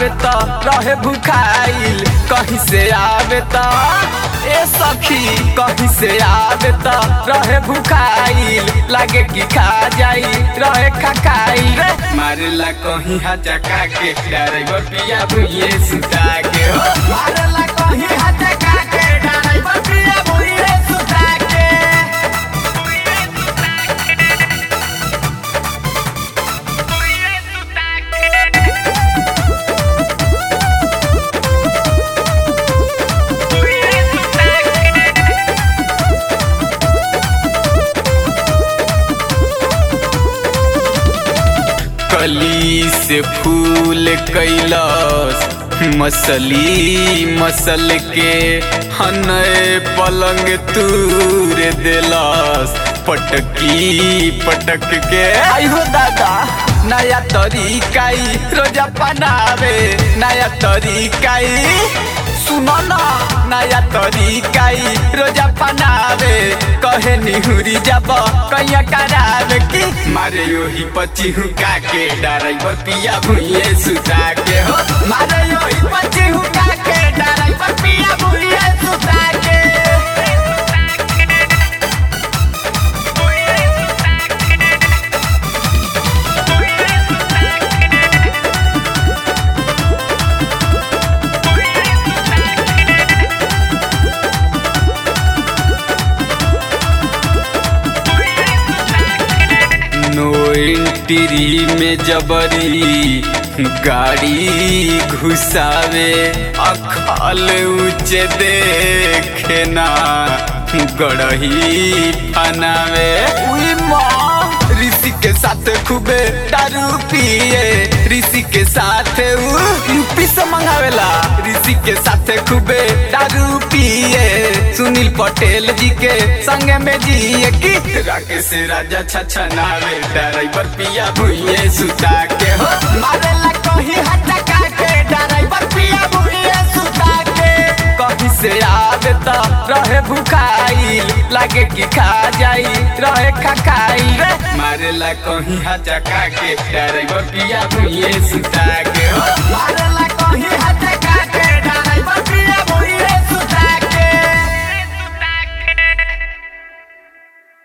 आवे त रहे भुखाइल कहीं से आवे त ए सखी कहीं से आवे त रहे भुखाइल लागे कि खा जाई रहे खखाइल रे मारेला कहीं हचका के ड्राइवर पिया भुइए सुता के हो मारेला कहीं हचका के ड्राइवर पिया भुइए सुता के कली से फूल कैलस मसली मसल के हनय पलंग तूर देलस पटकी पटक के आई हो दादा नया तरीकाई रोजा बनावे नया तरीकाई सुनो ना नया तरीकाई रोजा बनावे कहे निहुरी जब कैया करावे की मारे योही पची हुका के ड्राइवर पिया भुइए सुता के हो मारे योही पची हुका के ड्राइवर पिया भुइए सुता के नो एंट्री में जबरी गाड़ी घुसावे अखल ऊंचे देखे ना गड़ही फनावे उई माँ ऋषि के साथ खूबे दारू पिए ऋषि के साथ उ यूपी से मंगावेला ऋषि के साथ खूबे दारू पिए सुनील पटेल जी के संग में जिए की राकेश राजा छछनावे ड्राइवर पिया भुइए सुता के हो मारेला कहीं हटका के ड्राइवर पिया भुइए सुता के कहीं से आवे त रहे भुखाइल लागे कि खा जाई रहे खखाइल रे मारेला कहीं हटका के ड्राइवर पिया भुइए सुता के हो मारेला कहीं हटका